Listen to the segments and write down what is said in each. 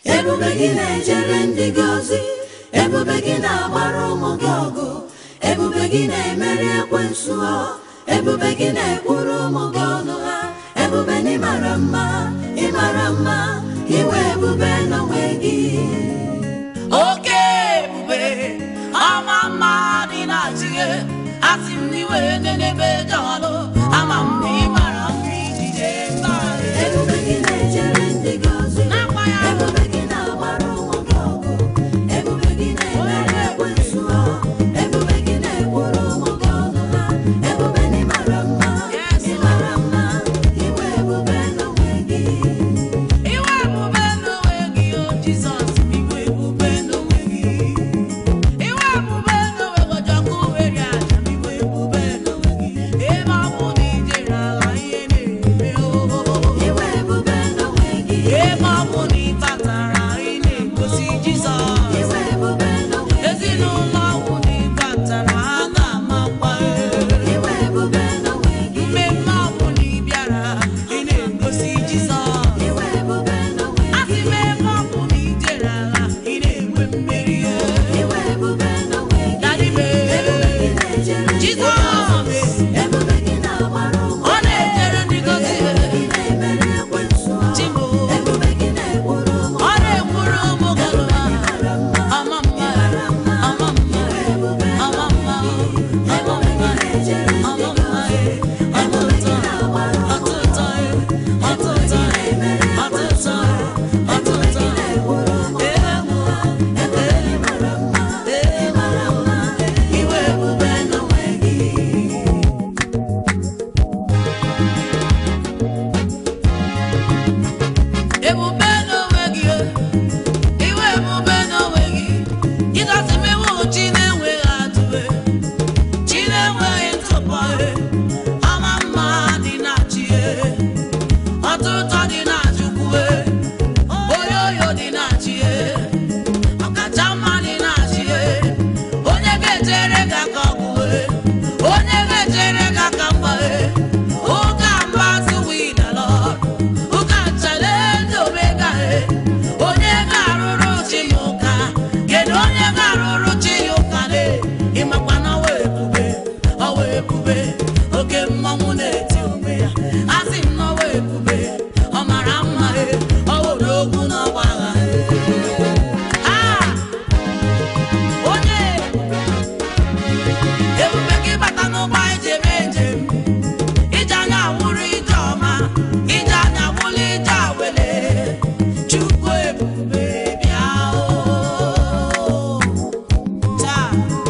ebube gị na-ejere ndị gị ozi ebube gị na-agbara ụmụ gị ọgụ ebube gị na-emeri ekwensu ha ebube gị na-ekwuru ụmụ gị ọnụ ha ebube na ịmara mma ịmara mma iwe ebube n'onwe gị oke ebube ama mma dị na chie asị m n'iwe nenebe jọlụ ama m na ị mara mma ijije mba ebube gị na-ejere ndị gị ozi N'akwa ya. ebube gị na-agbara ụmụ gị ọgụ ebube gị na-emeri ekwensu ha ebube gị na-ekwuru ụmụ gị ọnụ ha ebube na ịmara mma Yes. ịmara mma iwe ebube n'onwe gị iwe ebube n'onwe gị o jizọs iwe ebube n'onwe gị iwe ebube n'onwe gị ọjọkụ were aja m iwe ebube n'onwe gị ebe ọ bụ na ijere ala ihe na-eme o iwe ebube n'onwe gị ebe ọ bụ na ị batara ị na-egosi jizọs iwe ebube n'onwe gị ezinụlọ ahụ na ị batara ha na-amakwa iwe ebube n'onwe gị mmemme ọ bụ na ị bịara ị na-egosi jizọs iwe ebube n'onwe asị gị m ebe ọ bụ na ị jere agha ị na-enwe mmeri iwe ebube n'onwe gị Daddy me. ebube gị na-ejere ndị gị Jizọs ozi ebube gị na-agbara ụmụ ọ na-ejere ndị gozi ebube gị na-emeri ekwensu ha Chimo. ebube gị na-ekwuru ụmụ ọ na-ekwuru ụmụ galụma ịmara mma ama mma ama mma iwe ebube ama mma ama ebube gị mma na-ejere ndị ama gị mma ozi ebube gị ọtụtụ na-agbara ụmụ ọtụtụ ọtụtụ ọtụtụ ọtụtụ na-ekwuru ụmụ ebube gị mara mma ịmara mma iwe ebube n'onwe gị ebube n'onwe gị iwe ebube n'onwe gị jizọs mewe chi na-enweghị atụwe chi na-enweghị ntụpọ ama mma dị na chi ọtụtụ dị na chukwu onye oyo dị na chi ọkacha mma dị na chi onye ga-echere gị aka ọgwụ onye ga-echere gị aka mgba ụka mba suwidalọ ụka challenge omega onye ga-arụrụ chi ya ụka kedu onye ga-arụrụ chi ya ụka ne ịmakwa na ọwa ebube ọwa ebube oke mmọnwụ na-eti onwe ya asị m n'ọwa ebube ọ mara mma e ọ wụrụ ogwu n'ọgba agha Ah! onye ebube gị bata n'ụgbọ anyị ji eme njem ije anya wụrụ ije ọma ije anya wụrụ ije awele chukwu ebube bịa o taa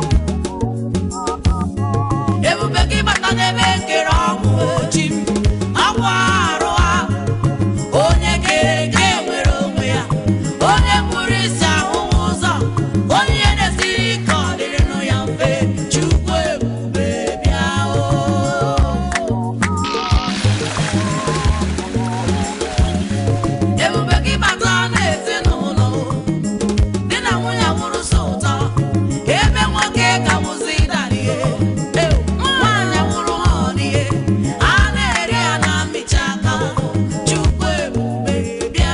ebube gị bata n'ebe nkere ọgwụ ochi m ọgwụ arụ ha onye ga-ege nwere onwe ya onye kpụrụ isi ahụhụ ụzọ onye na-esiri ike ọ dịrịnụ ya mfe chukwu ebube bịa o ebube gị bata n'ezinụlọ di na nwunye wụrụ so ụtọ ebe nwoke ka wụzi darihe nwaanyị wụrụ ha ọdịhe a na-eri ya na mmechi aka chukwu ebube bịa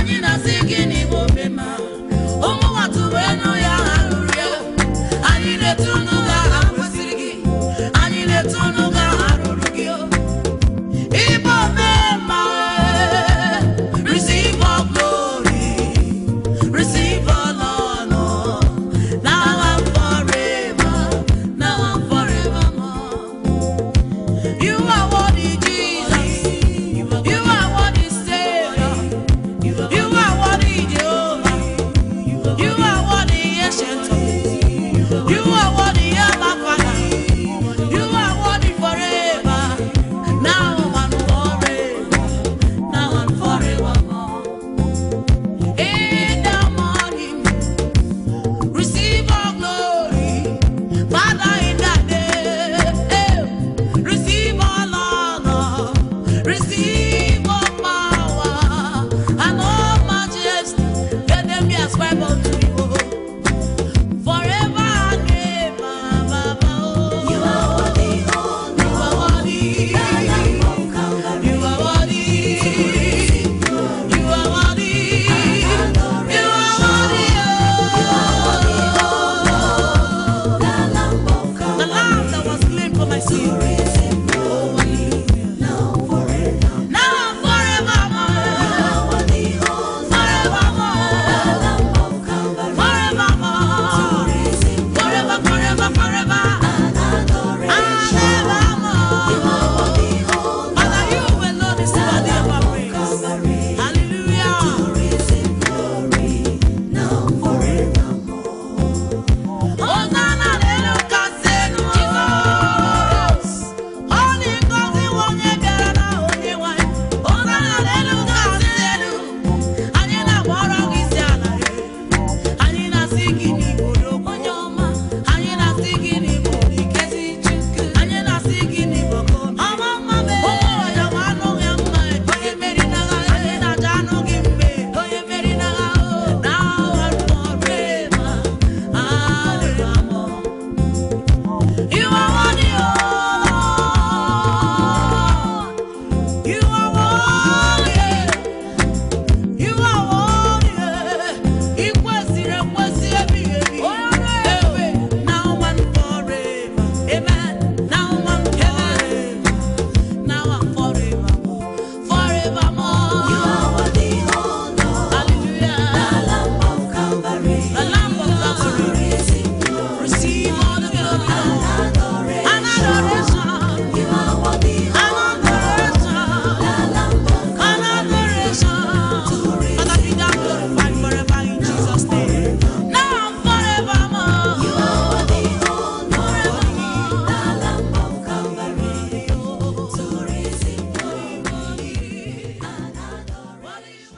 anyị na